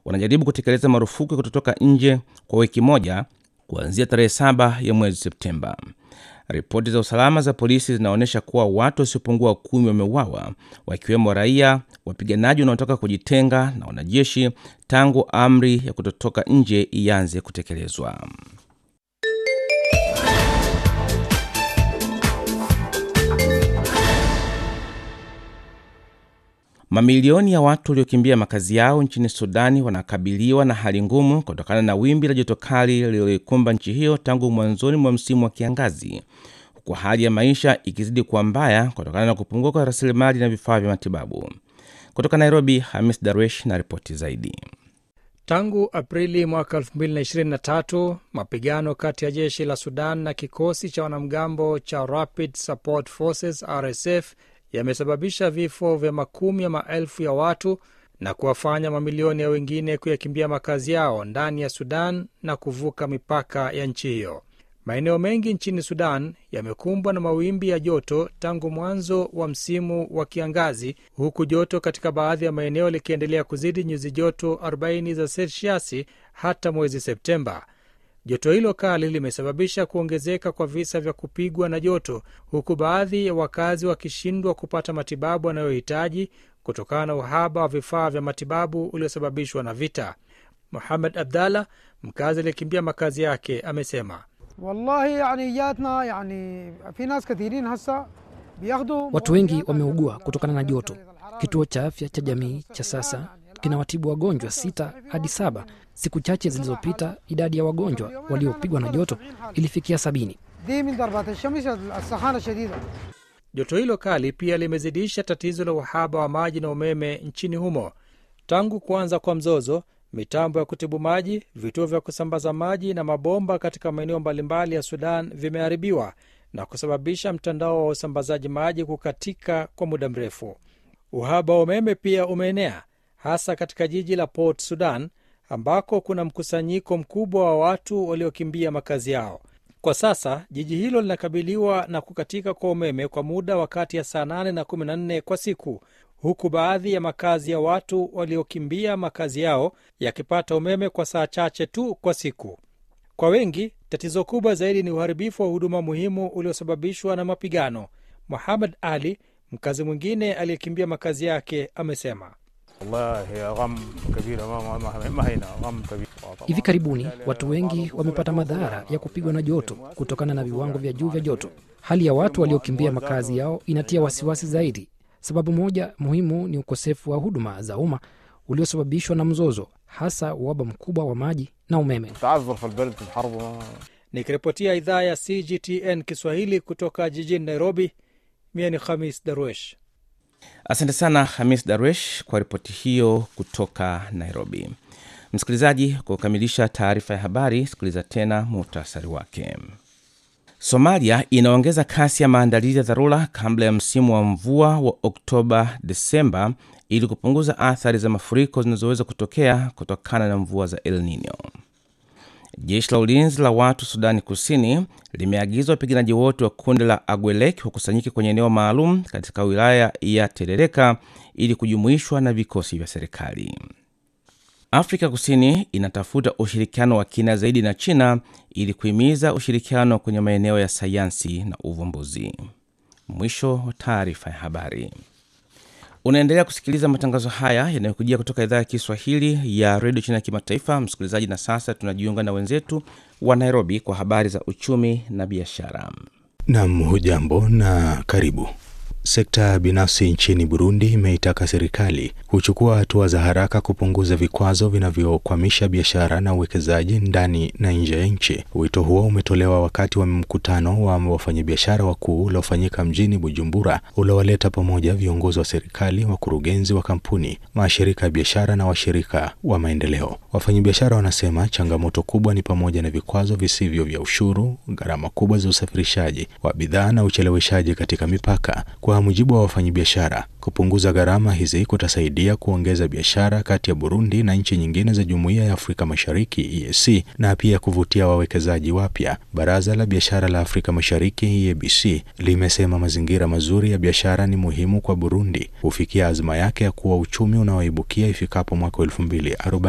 wanajaribu kutekeleza marufuku ya kutotoka nje kwa wiki moja kuanzia tarehe saba ya mwezi Septemba. Ripoti za usalama za polisi zinaonyesha kuwa watu wasiopungua kumi wameuawa wakiwemo raia, wapiganaji wanaotaka kujitenga na wanajeshi tangu amri ya kutotoka nje ianze kutekelezwa. Mamilioni ya watu waliokimbia makazi yao nchini Sudani wanakabiliwa na hali ngumu kutokana na wimbi la joto kali lililoikumba nchi hiyo tangu mwanzoni mwa msimu wa kiangazi, huku hali ya maisha ikizidi kuwa mbaya kutokana na kupungua kwa rasilimali na vifaa vya matibabu. Kutoka Nairobi, Hamis Darwesh na ripoti zaidi. Tangu Aprili mwaka 2023 mapigano kati ya jeshi la Sudan na kikosi cha wanamgambo cha Rapid Support Forces RSF yamesababisha vifo vya makumi ya maelfu ya watu na kuwafanya mamilioni ya wengine kuyakimbia makazi yao ndani ya Sudan na kuvuka mipaka ya nchi hiyo. Maeneo mengi nchini Sudan yamekumbwa na mawimbi ya joto tangu mwanzo wa msimu wa kiangazi, huku joto katika baadhi ya maeneo likiendelea kuzidi nyuzi joto 40 za selsiasi hata mwezi Septemba. Joto hilo kali limesababisha kuongezeka kwa visa vya kupigwa na joto, huku baadhi ya wakazi wakishindwa kupata matibabu wanayohitaji kutokana na uhaba wa vifaa vya matibabu uliosababishwa na vita. Muhamed Abdallah, mkazi aliyekimbia makazi yake, amesema wallahi yani jatna yani fi nas kathirin hasa biyakhdu Watu wengi wameugua kutokana na joto. Kituo cha afya cha jamii cha sasa kinawatibu wagonjwa sita hadi saba. Siku chache zilizopita idadi ya wagonjwa waliopigwa na joto ilifikia sabini. دي من ضربات الشمس السخانه الشديده Joto hilo kali pia limezidisha tatizo la uhaba wa maji na umeme nchini humo. Tangu kuanza kwa mzozo, mitambo ya kutibu maji, vituo vya kusambaza maji na mabomba katika maeneo mbalimbali ya Sudan vimeharibiwa na kusababisha mtandao wa usambazaji maji kukatika kwa muda mrefu. Uhaba wa umeme pia umeenea hasa katika jiji la Port Sudan ambako kuna mkusanyiko mkubwa wa watu waliokimbia makazi yao. Kwa sasa jiji hilo linakabiliwa na kukatika kwa umeme kwa muda wa kati ya saa 8 na 14 kwa siku, huku baadhi ya makazi ya watu waliokimbia makazi yao yakipata umeme kwa saa chache tu kwa siku. Kwa wengi, tatizo kubwa zaidi ni uharibifu wa huduma muhimu uliosababishwa na mapigano. Muhammad Ali, mkazi mwingine aliyekimbia makazi yake, amesema والله غم كبير ما ما ما هنا غم كبير Hivi karibuni watu wengi wamepata madhara ya kupigwa na joto kutokana na viwango vya juu vya joto. Hali ya watu waliokimbia makazi yao inatia wasiwasi zaidi. Sababu moja muhimu ni ukosefu wa huduma za umma uliosababishwa na mzozo, hasa uhaba mkubwa wa maji na umeme. تعذر في البلد في الحرب ما- nikiripotia idhaa ya CGTN Kiswahili kutoka jijini Nairobi. Mie ni Khamis Darwesh. Asante sana Hamis Darwesh kwa ripoti hiyo kutoka Nairobi. Msikilizaji, kwa kukamilisha taarifa ya habari, sikiliza tena muhtasari wake. Somalia inaongeza kasi ya maandalizi ya dharura kabla ya msimu wa mvua wa Oktoba Desemba ili kupunguza athari za mafuriko zinazoweza kutokea kutokana na mvua za El Nino. Jeshi la ulinzi la watu Sudani Kusini limeagiza wapiganaji wote wa kundi la Agwelek wakusanyike kwenye eneo maalum katika wilaya ya Terereka ili kujumuishwa na vikosi vya serikali. Afrika Kusini inatafuta ushirikiano wa kina zaidi na China ili kuhimiza ushirikiano kwenye maeneo ya sayansi na uvumbuzi. Mwisho wa taarifa ya habari. Unaendelea kusikiliza matangazo haya yanayokujia kutoka idhaa ya Kiswahili ya redio China ya kimataifa, msikilizaji. Na sasa tunajiunga na wenzetu wa Nairobi kwa habari za uchumi na biashara. Nam, hujambo na karibu. Sekta binafsi nchini Burundi imeitaka serikali kuchukua hatua za haraka kupunguza vikwazo vinavyokwamisha biashara na uwekezaji ndani na nje ya nchi. Wito huo umetolewa wakati wa mkutano wa wafanyabiashara wakuu uliofanyika mjini Bujumbura, uliowaleta pamoja viongozi wa serikali, wakurugenzi wa kampuni, mashirika ya biashara na washirika wa maendeleo. Wafanyabiashara wanasema changamoto kubwa ni pamoja na vikwazo visivyo vya ushuru, gharama kubwa za usafirishaji wa bidhaa na ucheleweshaji katika mipaka. Kwa mujibu wa wafanyabiashara, kupunguza gharama hizi kutasaidia kuongeza biashara kati ya Burundi na nchi nyingine za Jumuiya ya Afrika Mashariki EAC na pia kuvutia wawekezaji wapya. Baraza la Biashara la Afrika Mashariki EABC limesema mazingira mazuri ya biashara ni muhimu kwa Burundi kufikia azma yake ya kuwa uchumi unaoibukia ifikapo mwaka 2040.